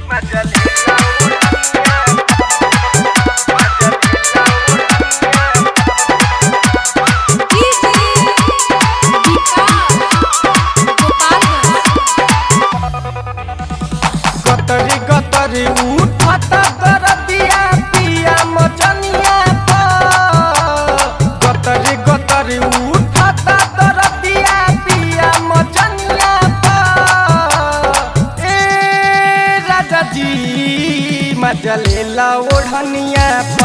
गतरी गतरी उठत दरदिया पिया मचनिया पर गतरी गतरी उठत दरदिया पिया मचनिया पर ए राजा जी मजलेला ओढ़निया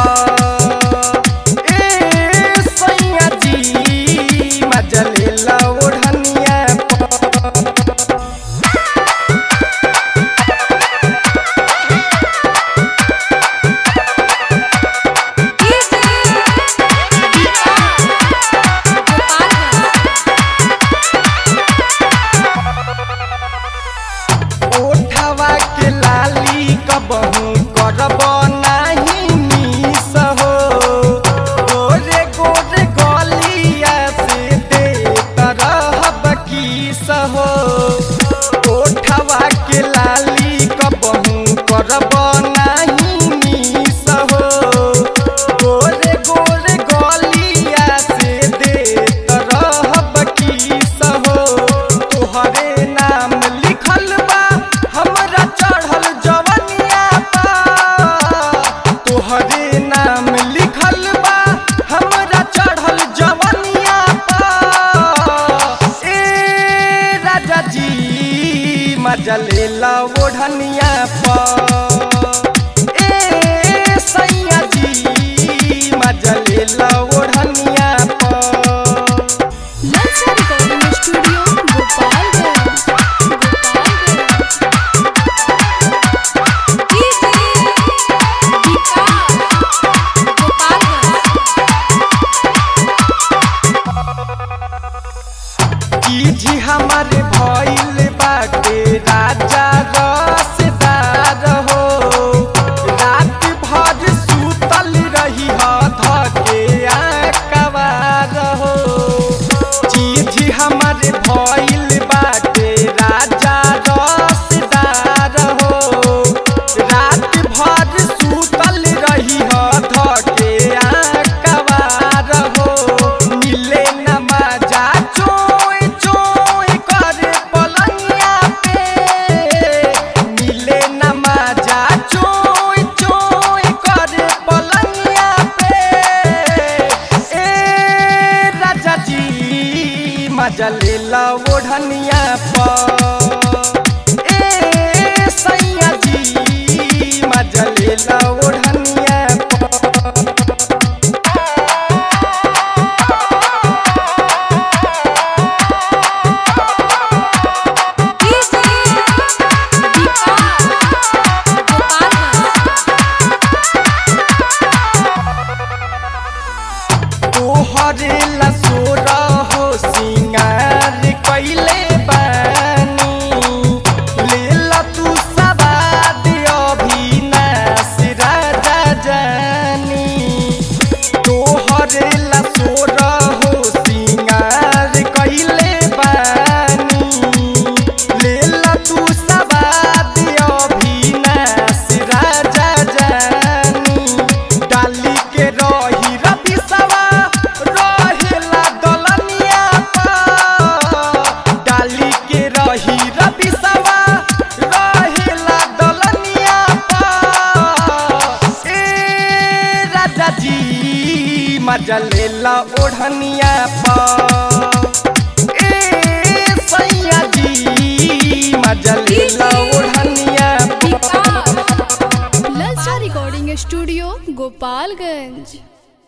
पर ए सैया जी मजलेला ओढ़निया पर ओठवा के लाली कबहू करब नाही मिस हो गोरे गोरे गलिया से दे तरहब किस हो ओठवा के लाली कबहू करब नाही मिस हो गोरे गोरे गलिया से दे तरहब किस हो तोहरे नाम लिखल बा हमरा चढ़ल जवनिया पर तोहरे नाम लिखल बा हमरा चढ़ल जवनिया पर ए राजा जी मजलेला ओढ़निया पर ए सैया जी मजलेला ओढ़निया पर ललचा रिकॉर्डिंग स्टूडियो गोपालगंज गोपालगंज की जी हमारे भइल बाटे राजा रसदार हो रात भर सुतल रही ह धके आकवार हो जी हमारे भइल बाटे राजा रसदार हो रात भर सुतल रही ह धके आकवार हो मिले न मजा चोय चोय करे पलंगिया पे मिले न मजा चोय चोय करे पलंगिया पे ए राजा जी मजा लेला ओढ़निया पर ए सैया जी मजा लेला ओढ़निया पर तोहरे लसोरा हो सिंगार कैले बानी लेला तू सवाद अभिनाश राजा जानी तोहरे लसोरा हो सिंगार कैले बानी लेला तू सवाद अभिनाश राजा जानी डाली के रही रवि सवा रहेला दलनिया पर डाली के रही रवि सवा रहेला दलनिया पर ए राजा जी मजा लेला ओढ़निया पर ए सैया जी मजा लेला ओढ़निया पर ललचा रिकॉर्डिंग स्टूडियो गोपालगंज